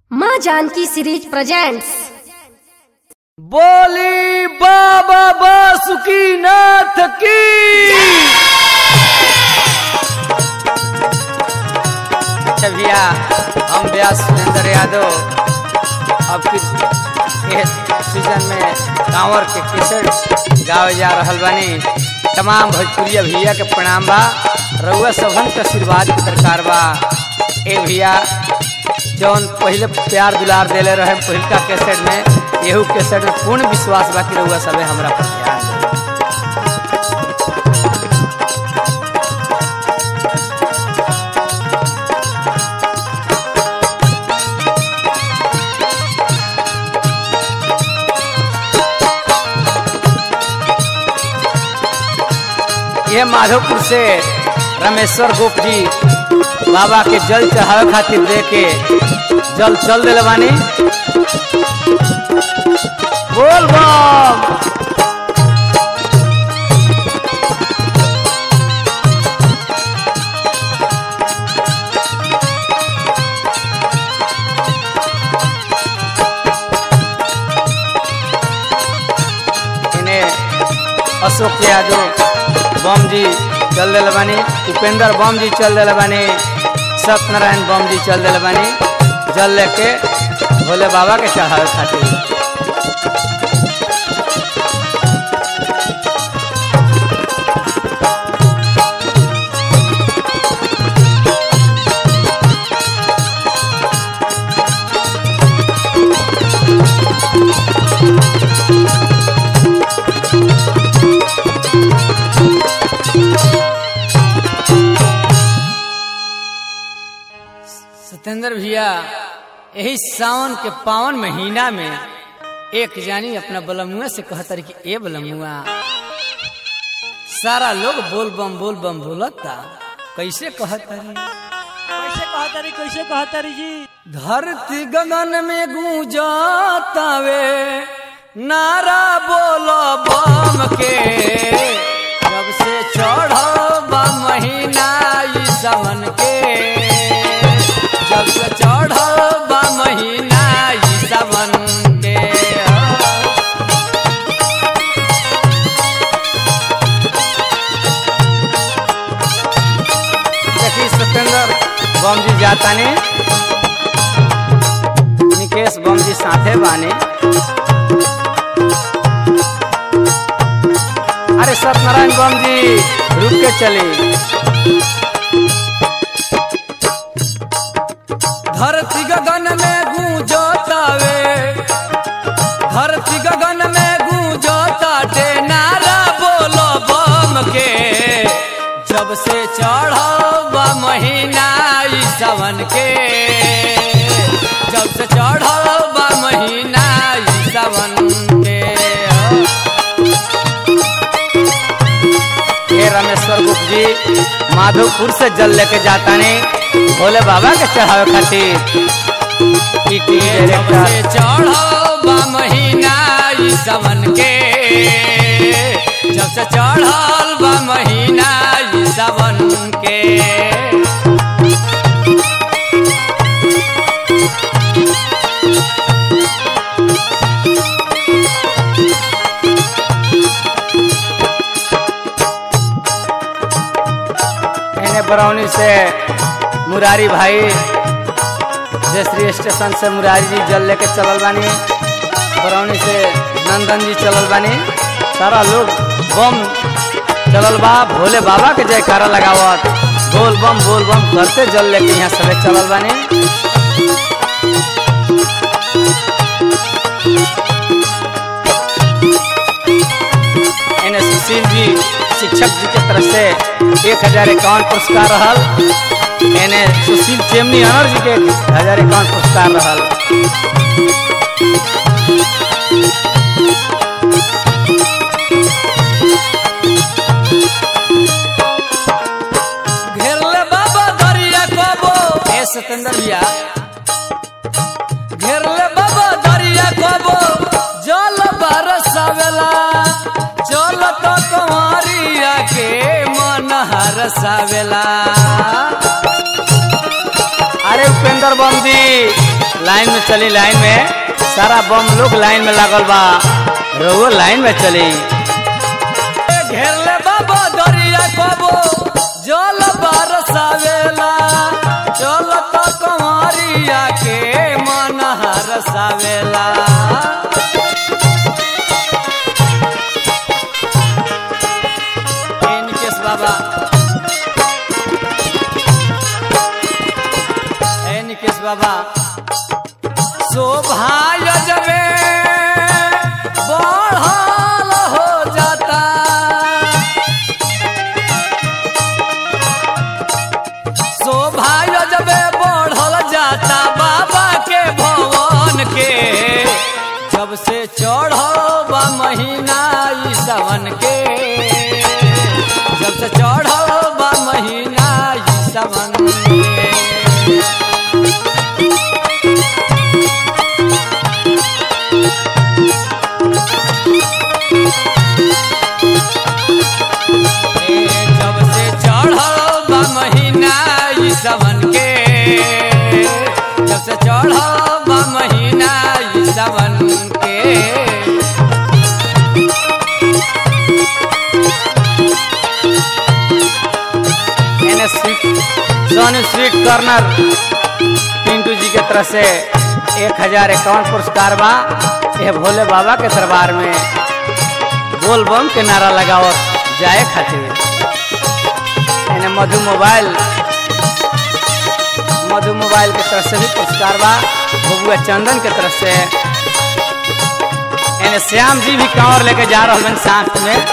माँ Janaki series presents बोली बाबा बासुकी नाथ की अच्छा भैया हम व्यास सुरेंद्र यादव अब किस के सीजन में कांवर के किसर गावे जा रहल बानी तमाम भोजपुरिया भैया के प्रणाम बा रउआ सबन के आशीर्वाद के दरकार बा ए भैया जौन पहले प्यार दुलार देले रहे पहिलका कैसेट में एहू कैसेट में पूर्ण विश्वास बा कि रउआ सबे हमरा पर ध्यान देई। ये माधोपुर से रमेश्वर गोप जी बाबा के जल चढ़ावे खातिर दे के जल चल दिल बानी बोल बम इन्हें अशोक यादव बम जी चल दिल बानी उपेंद्र बम जी चल दिल बानी सत्यनारायण बम जी चल दिल बानी जल लेके भोले बाबा के चढ़ावे खातिर सत्येंद्र भैया यही सावन के पावन महीना में एक जानी अपना बलमुआ से कहतर कि ए बलमुआ सारा लोग बोल बम बोल बम बोलता कैसे कहतरी कैसे कहतारी कैसे कहतारी जी धरती गगन में गूंजातावे नारा बोलो बम के जब से चढ़ल बा महीना ई सावन के जब से चढ़ल बा महीना ई सावन के देखी सत्येंद्र बम जी जातानी निकेश बम जी साथे बानी अरे सत्यनारायण बम जी रुक के चली धरती गगन में गूंजतावे धरती गगन में गूंजताटे नारा बोलो बम के जब से चढ़बा महीना ई सावन के जब से चढ़बा महीना ई सावन के हे रमेश्वर गुप्त जी माधोपुर से जल लेके जाता नहीं भोले बाबा के चढ़ावे खातिर ई टीवी डायरेक्टर चढ़बा महीना ई सावन के जब से चढ़ल बा महीना ई सावन के एने बरौनी से मुरारी भाई जयश्री स्टेशन से मुरारी जी जल लेके चलल बानी बरौनी से नंदन जी चलल बानी सारा लोग बम चलल बा भोले बाबा के जयकारा लगावत बोल बम बोल बम करते जल लेके यहाँ सबे चलल बानी एने सुशील जी शिक्षक जी के तरफ से एक हजार इक्यावन पुरस्कार रहल एने सुशील चेमनी अनर जी के एक हजार इक्यावन पुरस्कार रहल घेरले बाबा दरिया कबो ए सतेंद्र भैया घेरले बाबा दरिया कबो जल बरसावेला चल तो कंवरिया के मन हरसावेला अरे उपेंद्र बम जी लाइन में चली लाइन में सारा बम लोग लाइन में लागल बा रहुओ लाइन में चली घेरले बाबा दरिया कबो जल बरसावेला चल तो कंवरिया के मन हरसावेला ए निकेश बाबा ए निकेश बाबा शोभा यजबे बढ़ल हो जाता शोभा यजबे बढ़ल जाता बाबा के भवन के जब से चढ़ल बा महीना ई सावन के जब से चढ़ल बा महीना ई सावन के ए, जब से चढ़ल बा महीना ई सावन के जब से चढ़ल बा महीना ई सावन के एने sweet Soni sweet corner Pintu ji के तरफ से एक हजार इक्यावन पुरस्कार बा ये भोले बाबा के दरबार में बोल बम के नारा लगावत जाए खातिर एने मधु मोबाइल मधु मोबाइल के तरफ से भी पुरस्कार बा बबुआ चंदन के तरफ से एने श्याम जी भी कांवर लेके जा रहा बन साथ में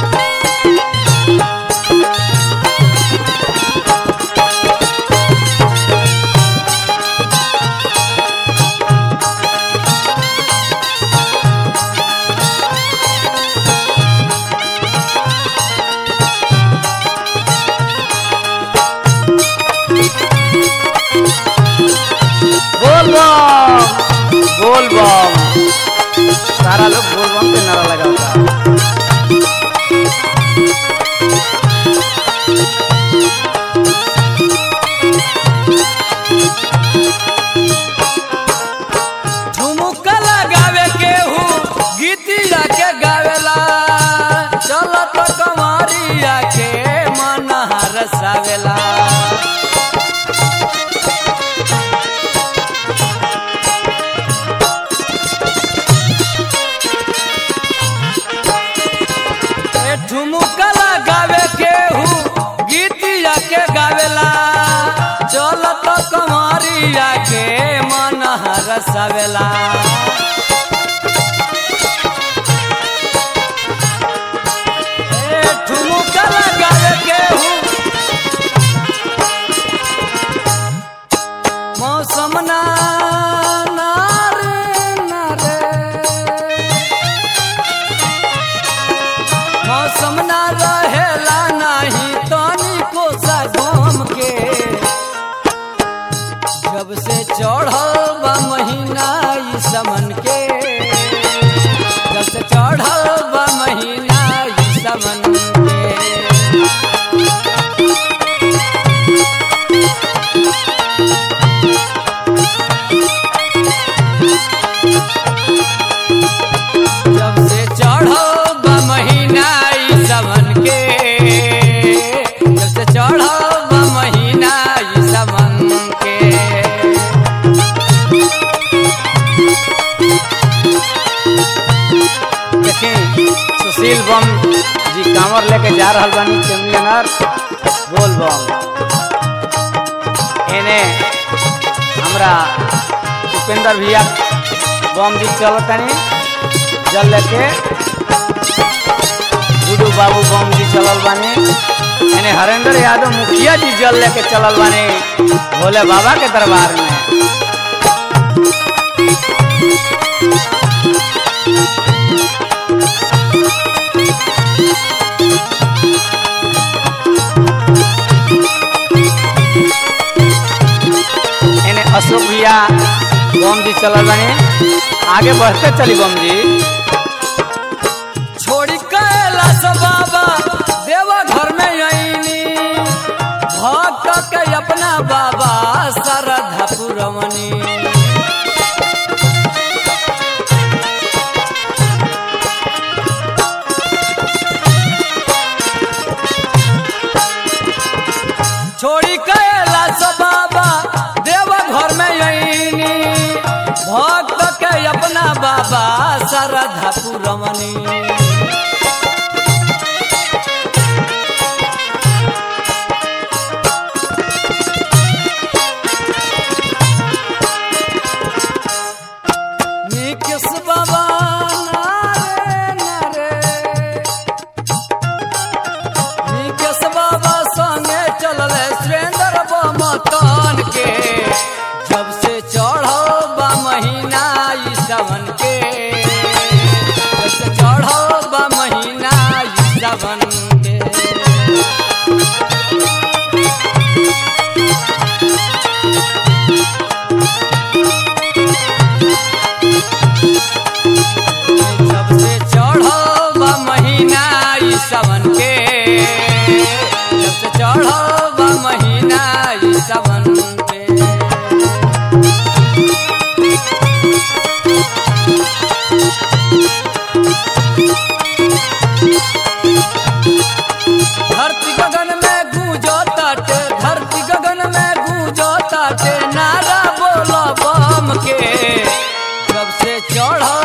बोल बम बोल बम सारा लोग बोल बम के नारा लगाता ठुमुका लगावे के हूँ गीतिया के गावेला चल तो कमरिया के मन हरसावेला ए ठुमुका लगावे के हूँ गीतिया के गावेला चल तो कमरिया के मन हरसावेला ए ठुमुका लगावे के हूँ मौसम ना ना रे ना रे मौसम ना रहेला नाही तनी को सा घूम के जब से चढ़ल बा महीना ई समन के जब से चढ़ल बा महीना ई समन के जब से चढ़ो बा महीना ई सावन के जब से चढ़ो बा महीना ई सावन के देखी सुशील बम जी कांवर लेके जा रहल बानी चेम्बियनर बोल बम एने हमरा उपेंद्र भैया बम जी चलतनी जल लेके गुडू बाबू बम जी चलल बानी एने हरेंद्र यादव मुखिया जी जल लेके चलल बानी भोले बाबा के दरबार में एने अशोक भैया बम जी चलल बानी आगे बढ़ते चली बम जी छोड़ी कैलाश बाबा देवा घर में आईनी भक्त के अपना बाबा श्रद्धा पुरवनी सारधा पुरवनी निकेश बाबा नारे नारे निकेश बाबा संगे चलल सुरेंद्र बमतन के जब से चढ़ो बा महीना ई सावन के जब से चढ़ो बा महीना ई सावन के जब से चढ़ो बा महीना ई सावन के जब से चढ़ो बा महीना ई सावन के धरती गगन में गूंजो ताटे धरती गगन में गूंजो ताटे नारा बोलो बम के जब से चढ़ो